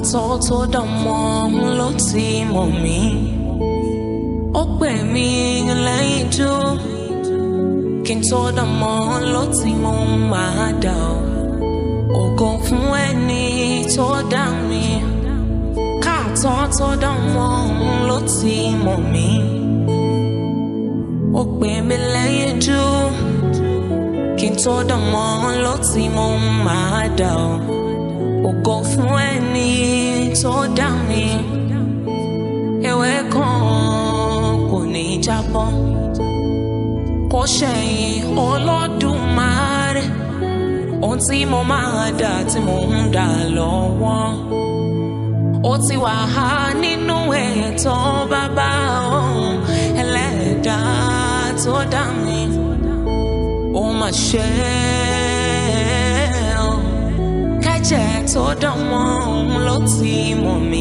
tó tó dánmọ́ ló ti mọ̀ mí ó pè mí lẹ́yìn jú kí n tó dánmọ́ ló ti mọ̀ máa dà ó ògo fún ẹni tó dá mi káàtọ́ tó dánmọ́ ló ti mọ̀ mí ó pè mí lẹ́yìn jú kí n tó dánmọ́ ló ti mọ̀ máa dà ó ògo fún ẹni tó dá mi ewé kan kò ní jábọ́ kò ṣẹ̀yìn Olódùmarè ohun tí mo máa dà tí mo ń dà lọ́wọ́ ó ti wà á nínú ètò bàbá òun ẹlẹ́dàá tó dá mi ó mà ṣe é kẹ́jẹ́ tó dán mọ́ òun ló ti mọ̀ mí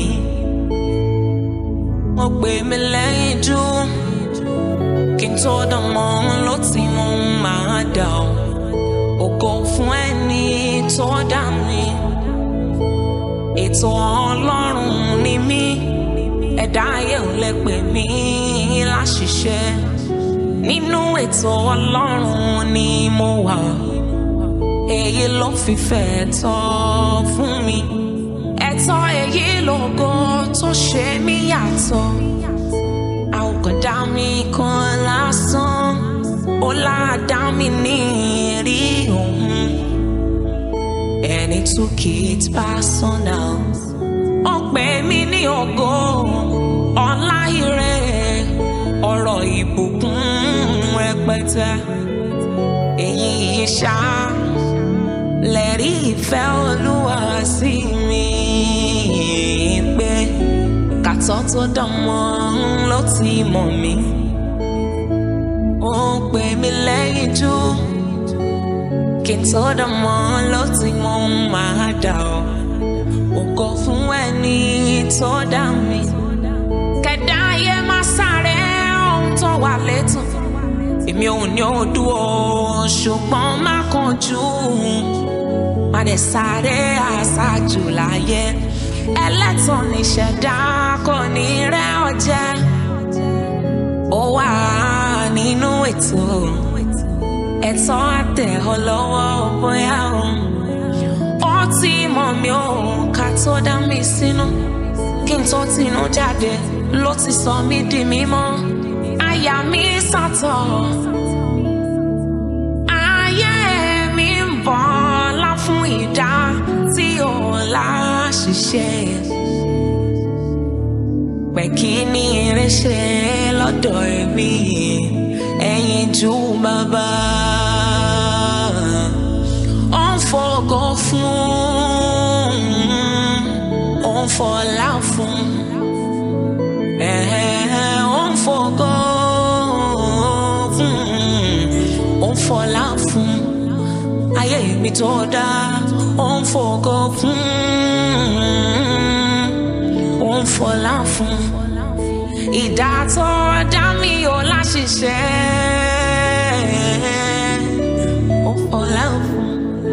ó pè mí lẹ́yìn jú kí n tó dán mọ́ òun ló ti mọ̀ òun máa dà ó ògo fún ẹni tó dá mi ètò ọlọ́run ni mí ẹ̀dá ayé ò lè pè mí láṣìṣe nínú ètò ọlọ́run ni mo wà èyí ló fìfẹ́ tọ́ fún mi ẹ̀tọ́ èyí lógo tó ṣe mí yàtọ̀ àwòkọ̀dá mi kan lásán ó láàdá mi ní rí òun ẹni took it personal ó pè mí ní ògo ọlá ire ọ̀rọ̀ ìbùkún rẹpẹtẹ èyí ṣá lẹ́rí ìfẹ́ olúwa sí mi pé kàtọ́ tó dán mọ́ ló ti mọ̀ mí ó pè mí lẹ́yìn jú kí n tó dán mọ́ ló ti mọ̀ máa dà ọ́ ògo fún ẹni tó dá mi kẹ̀dá ayé má sáré ohun tó wà létò èmi ò ní odò ṣùgbọ́n má kánjú má dẹ̀ sáré àṣàjù láyé ẹlẹ́tàn níṣẹ̀dá kò ní rẹ́ ọjẹ́ ó wà nínú ètò ẹ̀tọ́ àtẹ̀ ọ lọ́wọ́ bóyá o ó ti mọ̀ mí ò ká tó dá mi sínú kí n tó tinú jáde ló ti sọ mí di mímọ́ àyà mi sàtọ̀ ayé mi ń bọ̀ lá fún ìdá tí ò láṣìṣe pẹ̀ kí ni eré ṣe lọ́dọ̀ ẹ̀mí ẹ̀yìn ju bàbá ó ń fọgọ́ fún ó ń fọlá fún ẹ̀ẹ́ ó ń fọgọ́ fún ó ń fọlá fún ayé mi tó dá ó ń fọgọ́ fún ó ń fọlá fún ìdá tó dá mi ò láṣìṣe ó fọlá fún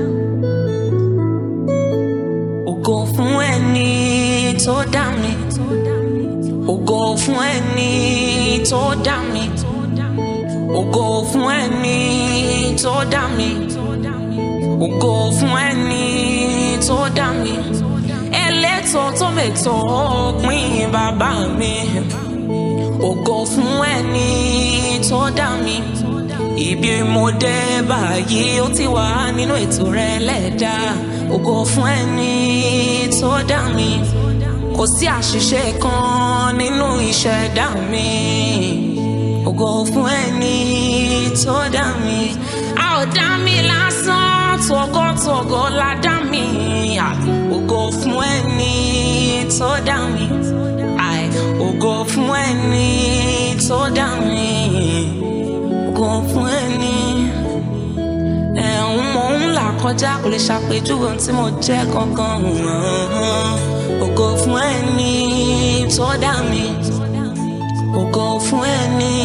ògo fún ẹni tó dá mi ògo fún ẹni tó dá mi ògo fún ẹni tó dá mi ògo fún ẹni tó dá mi ẹlẹ́tọ̀ tó mẹ́tọ̀ pín bàbá mi ògo fún ẹni tó dá mi ibi mo dé báyìí ó ti wà nínú ètò rẹ lẹ́dá ògo fún ẹni tó dá mi kò sí àṣìṣe kan nínú ìṣẹ̀dá mi ògo fún ẹni tó dá mi a ò dá mi lásán tọgọtọgọ la dá mi ògo fún ẹni tó dá mi ògo fún ẹni tó dá mi ògo fún ẹni ẹ̀hún mò ń là kọjá kò lè ṣàpèjúwe ohun tí mo jẹ́ gangan ògo fún ẹni tó dá mi ògo fún ẹni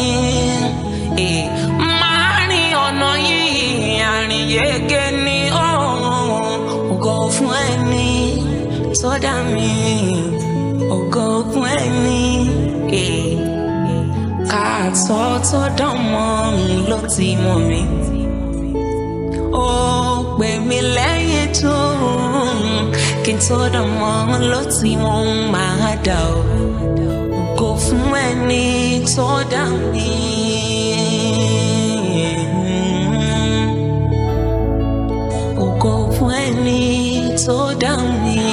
máa rìn ọ̀nà yìí àrìn yege ni ògo fún ẹni tó dá mi ògo fún ẹni eh. káàtó tó dán mọ́ mi ló ti mọ̀ mi ó pè mí lẹ́yìn tó kí n tó dán mọ́ ló ti mọ̀ ń máa dà ó ògo fún ẹni tó dá mi. Ògo fún ẹni tó dá mi.